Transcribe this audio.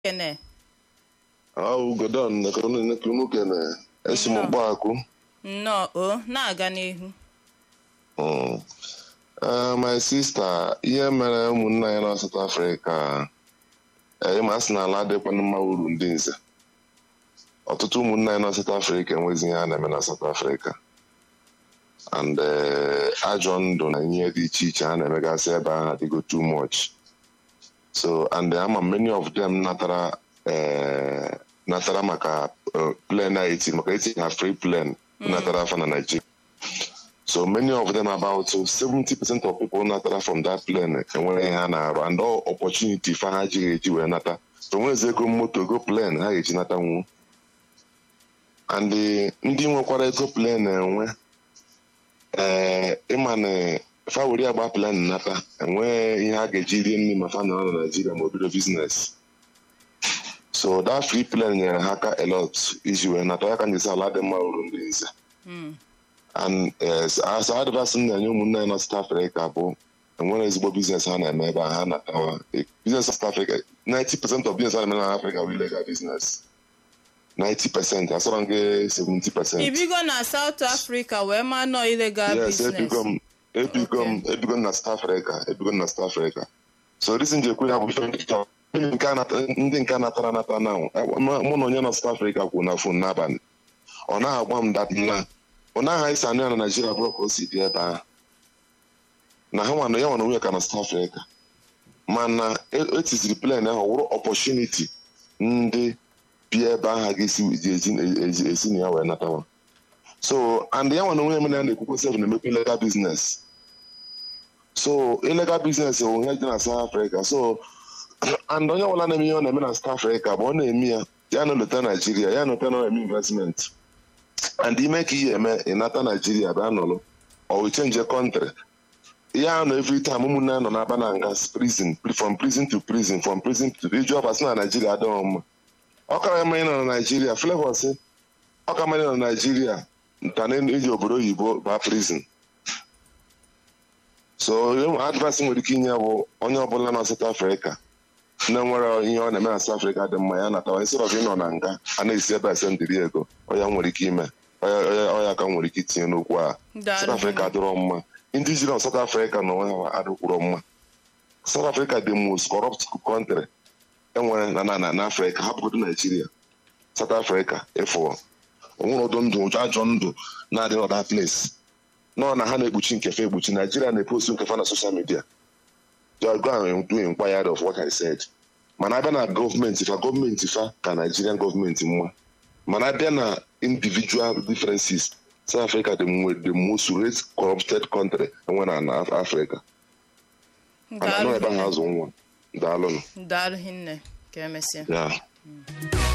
kene Au Godon Nekunukene esi m Mkpọakụ nnọọ o na-aga n'ihu Mm. Eh, my sister ihe mere ụmụnna ya na South Africa ịma sị na ala adịkwana mma uru ndị nze ọtụtụ ụmụnna ya na South Africa enwezi ihe a na-eme na South Africa and eh, ajọ ndụ na ihe dị iche iche a na-emegasị ebe ahụ adịgo too much so and ama many of them natara eh, natara maka eh, plane a eti maka eti ha free plane natara afa na Nigeria So many of them, about 70% of people natara from that plane enwere ihe ha na-arụ and all opportunity fa ha jighị eji wee nata so nwezi ego moto ego plane ha ga-eji nata nwu and eh, ndị nwekwara ego plane enwe ee ịma na fa were agba plane nata enwe ihe ha ga-eji rie nri ma fa nọrọ na Nigeria ma obido business so that free plane nyere ha aka a lot iji wee nata ya ka njesi ala dị mma uru ndị nze and as advice m na-enye ụmụnne ya na South Africa bụ enwere ezigbo biznes ha na-eme ebe a ha na-atawa biznes South Africa 90% of business ha na-eme na Africa bụ illegal business 90% asọrọ gị 70% ibigo na South Africa wee ma nọ illegal yes business ebigo m ebigo m ebigo m na South Africa ebigo m na South Africa so reason ji ekwu ya bụ ife ndị chọrọ. Ndị nke a nata- ndị nke a natara anata na mụ na onye na South Africa kwuru na fon n'abalị ọ naghị agwa m dat na ọ naghị esi anụ ya na Naijiria bụrụ ka o si dị ebe ahụ na ha nwana ya nwana onwe ya ka na South Africa mana e- etiziri plen ahụ wụrụ opportunity ndị bi ebe ahụ ga-esi ji ezi ezi- esi na ya wee natawa so and ya nwana onwe ya mere ya na-ekwukwe sef na-emekwa illegal business so illegal business bụ ihe dị na South Africa so and onye ọbụla na-eme ihe ọ na-eme na South Africa bụ ọ na-eme ya ya na-elota Naijiria ya na-elota na eme investment and ime ka ihe eme ịnata Naijiria bịa nọrọ ọ wee change country ya nọ every time ụmụnne ya nọ n'aba na nga prison from prison to prison from prison to iju ọba sị na Naijiria adịghị mma ọ kara mma ịnọ na Naijiria Flavour sị ọ ka mma ịnọ na Naijiria nta na iji obodo oyibo baa prison so advice nwere ike inye bụ onye ọbụla na South Africa na-enwere ihe ọ na-eme na South Africa dị mma ya natawa instead of ịnọ na nga a na-esi ebe ese ndịrị ego ọya nwere ike ime ọya- ọya ọya ka nwere ike itinye n'okwu a Daalụ. South Africa adịrọ mma ndị jiri na South Africa na onwe ha adịkwuro mma South Africa the most corrupt country enwere na na na na Africa hapụgodo Nigeria South Africa ịfụọ onwere ọdụ ndụ ụjọ ajọ ndụ na-adị n'ọda place nọ na ha na-ekpuchi nkefe ekpuchi Nigeria na-epostu nkefe na social media just go and do inquiry of what I said mana abịa na gọọmenti fa gọọmenti fa ka Nigerian gọọmenti mma mana abịa na individual differences South Africa the, mo- the most rate corrupted country enwe na na Af- Africa mana anọ ebe ahụ azụ nwa daalụnụ daalụ hinne ka emesịa ya